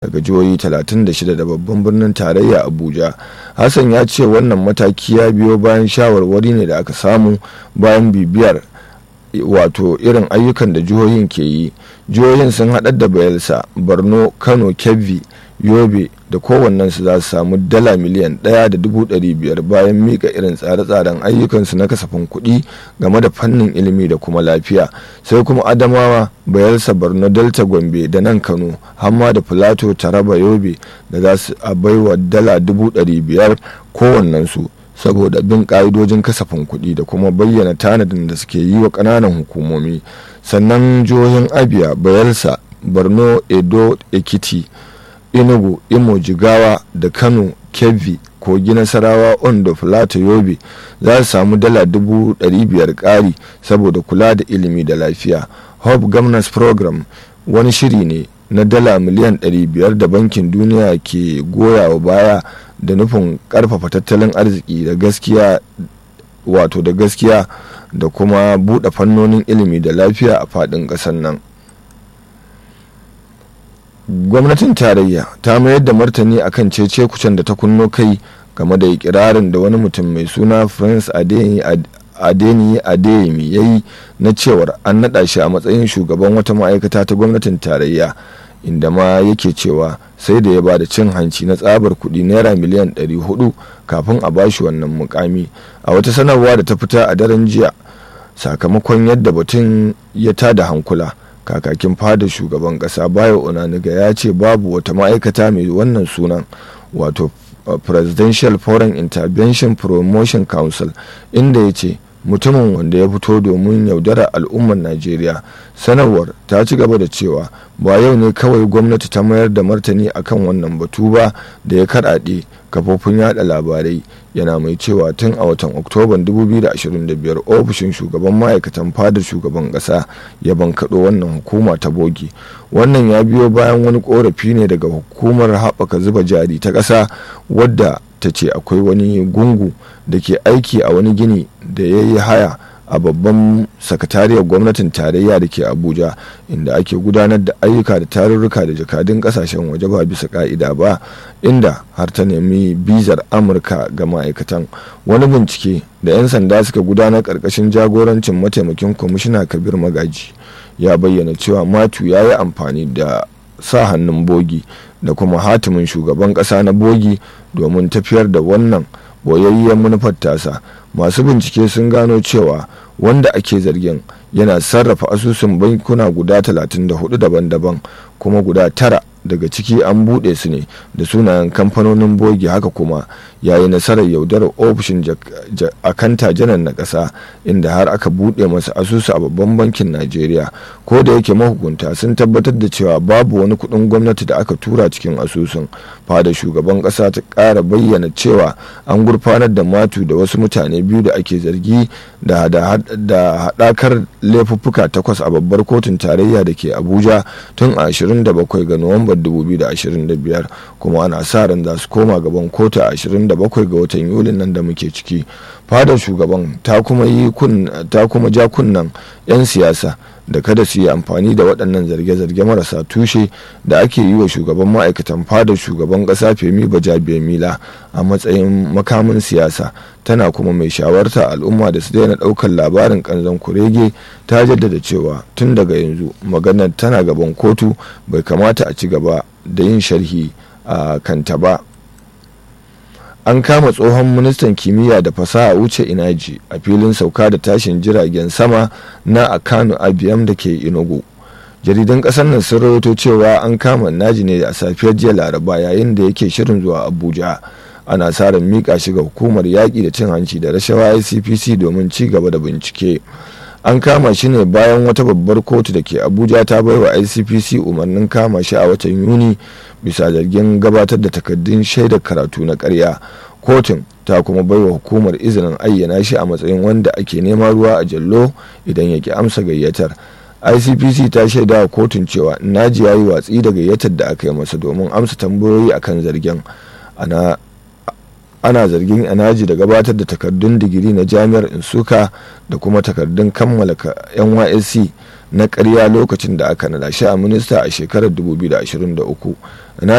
daga jihohi 36 da babban birnin tarayya abuja hassan ya ce wannan mataki ya biyo bayan shawarwari ne da aka samu bayan bibiyar wato irin ayyukan da jihohin ke yi jihohin sun haɗar da bayelsa borno kano kebbi yobe da kowannensu za su samu dala miliyan ɗaya da dubu ɗari biyar bayan mika irin tsare-tsaren ayyukansu na kasafin kuɗi game da fannin ilimi da kuma lafiya sai kuma adamawa bayelsa borno delta gombe da nan kano hamma da filato taraba yobe da za su a baiwa dala dubu ɗari biyar kowannensu saboda bin ƙa'idojin kasafin kuɗi da kuma bayyana tanadin da suke yi wa ƙananan hukumomi sannan jihohin abia bayelsa borno edo ekiti enugu imo jigawa da kano kebbi kogi nasarawa ondo filato yobe za su samu dala dubu biyar ƙari saboda kula da ilimi da lafiya hope governance program wani shiri ne na dala miliyan 500 da bankin duniya ke goyawa baya da nufin karfafa tattalin arziki da gaskiya wato da gaskiya da kuma buɗe fannonin ilimi da lafiya a faɗin ƙasar nan gwamnatin tarayya ta mayar da martani akan cece kucen da ta kunno kai game da ikirarin da wani mutum mai suna prince adeni adeyemi ya yi na cewar an naɗa shi a matsayin shugaban wata ma'aikata ta gwamnatin tarayya inda ma yake cewa sai da ya ba da cin hanci na tsabar kuɗi naira miliyan 400 kafin a bashi wannan mukami a wata sanarwa da ta fita a daren jiya sakamakon yadda batun ya tada hankula kakakin fada shugaban kasa bayo onaniga ya ce babu wata ma'aikata mai wannan sunan wato presidential foreign intervention promotion council inda ya ce mutumin wanda ya fito domin yaudarar al'ummar najeriya sanarwar ta ci gaba da cewa ba yau ne kawai gwamnati ta mayar da martani akan wannan batu ba da ya karaɗe kafofin yada labarai yana mai cewa tun a watan oktoban 2025 ofishin shugaban ma'aikatan fadar shugaban ƙasa ya bankaɗo wannan hukuma ta bogi wannan ya biyo bayan wani korafi ne daga hukumar haɓaka zuba jari ta ƙasa wadda ta ce akwai wani gungu da ke aiki a wani gini da ya yi haya a babban sakatariyar gwamnatin tarayya da ke abuja inda ake gudanar da ayyuka da tarurruka da jakadun kasashen waje ba bisa ka'ida ba inda har ta nemi bizar amurka ga ma'aikatan wani bincike da 'yan sanda suka gudanar karkashin jagorancin mataimakin kwamishina kabir magaji ya bayyana cewa matu ya yi amfani da sa hannun bogi da kuma hatimin shugaban kasa na bogi domin tafiyar da wannan boyayyen manufar tasa masu bincike sun gano cewa wanda ake zargin yana sarrafa asusun bankuna guda 34 daban-daban kuma guda tara daga ciki an buɗe su ne da sunayen kamfanonin bogi haka kuma ya yi nasarar yaudarar ofishin akanta janar na ƙasa inda har aka buɗe masa asusu a babban bankin najeriya ko da yake mahukunta sun tabbatar da cewa babu wani kuɗin gwamnati da aka tura cikin asusun fada shugaban ƙasa ta ƙara bayyana cewa an gurfanar da matu da wasu mutane biyu da ake zargi da haɗakar laifuffuka takwas a babbar kotun tarayya da ke abuja tun a 27 ga nuwambar 2025 kuma ana sa ran za su koma gaban kotu a 27 ga watan yulin nan da muke ciki fadar shugaban ta kuma yi ta kuma ja kunnan 'yan siyasa da kada su yi amfani da waɗannan zarge-zarge marasa tushe da ake yi wa shugaban ma'aikatan fadar shugaban ƙasa femi bajabiya mila a matsayin makamin siyasa tana kuma mai shawarta al'umma da su daina ɗaukar labarin ƙanzon kurege ta jaddada cewa tun daga yanzu maganar tana gaban kotu bai kamata a ci gaba da yin sharhi a kanta ba an kama tsohon ministan kimiyya da fasaha wuce inaji a filin sauka da tashin jiragen sama na akano abiyam da ke inugu jaridan kasar nan sun rawaito cewa an kama naji ne a safiyar jiya laraba yayin da yake shirin zuwa abuja ana sa ran mika shi ga hukumar yaƙi da cin hanci da rashawa icpc domin ci gaba da bincike an kama shi ne bayan wata babbar kotu da ke abuja ta bai wa icpc umarnin kama shi a watan yuni bisa zargin gabatar da takaddun shaidar karatu na karya kotun ta kuma bai wa hukumar izinin ayyana shi a matsayin wanda ake nema ruwa a jallo idan ya ki amsa gayyatar icpc ta shaida wa kotun cewa naji ya yi watsi da gayyatar da aka yi masa domin amsa tambayoyi akan zargin ana ana zargin anaji da gabatar da takardun digiri na jami'ar insuka da kuma takardun kammala nysc na karya lokacin da aka nada shi a minista a shekarar 2023